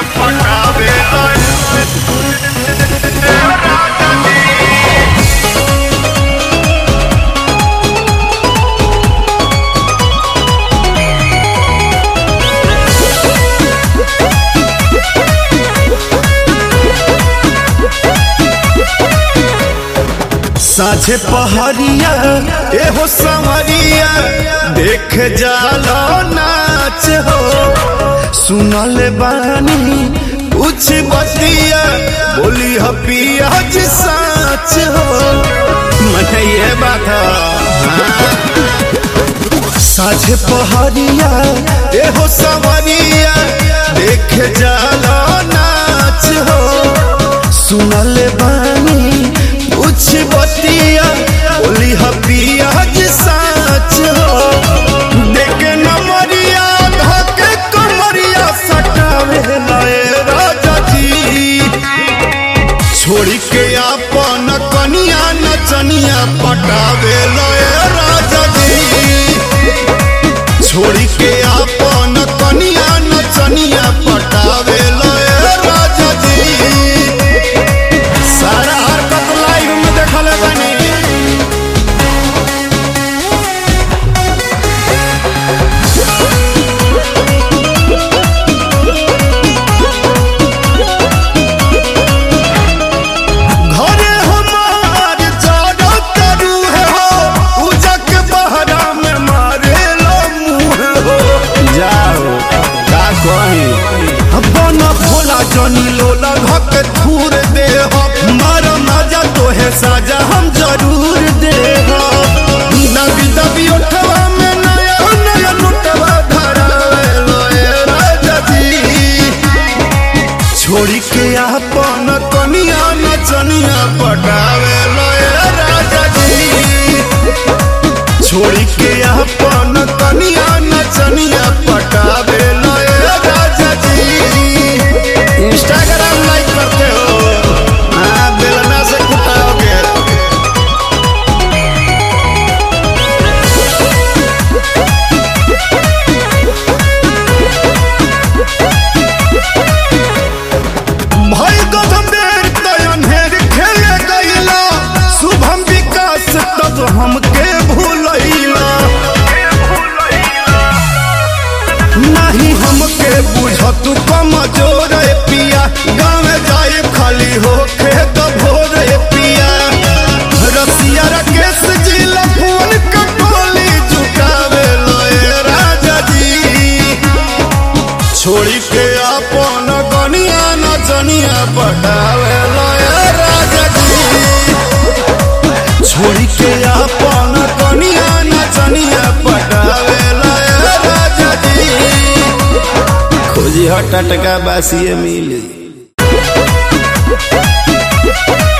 पटावे साझे पहरिया एहो संवरिया देख जालो नाच हो सुनल बानी कुछ बतिया बोली हपिया जी साच हो मन ये बात हाँ। साझे पहरिया एहो संवरिया देख जालो नाच हो सुनल बानी कुछ बतिया बोली हपिया जी साच हो देखे नमरिया धके कमरिया सटावे लाए राजा जी छोड़ी के अपन कनिया नचनिया पटावे लाए राजा जी छोड़ी के अपन कनिया नचनिया पटावे लाए राजा जी सारा हरकत लाइव में देखल बनी घरे हमार जाड़ा तरू है हो उजक बहरा में मारे लो मुँह हो जाओ का कही अपन भोला जनी लोला धक थूर दे हो मार मजा तो है साजा हम जरूर दे हो दबी दबी उठवा में नया नया लुटवा धरा लोए राजा जी छोड़ी के अपन कनिया नचनिया पटावे लय राजा जी छोड़ी के अपन कनिया नचनिया पटावे लय राजा जी इंस्टाग्राम लाइक करते हो हाँ बेलना से कुटाओगे भाई गौतम देर तयन हेर खेले गईला शुभम विकास तब हमके भूलैला नहीं हमके बुझत कमजोर ए पिया गाँव जाए खाली होके तो भोर ए पिया रसिया राकेश जी लफोन कटोली झुकावे लोए राजा जी छोड़ी के अपन गनिया नचनिया पटावे लय राजा जी छोड़ी के अपन गनिया नचनिया पटावे लय राजा जी खोजी हट टका बासिए मिली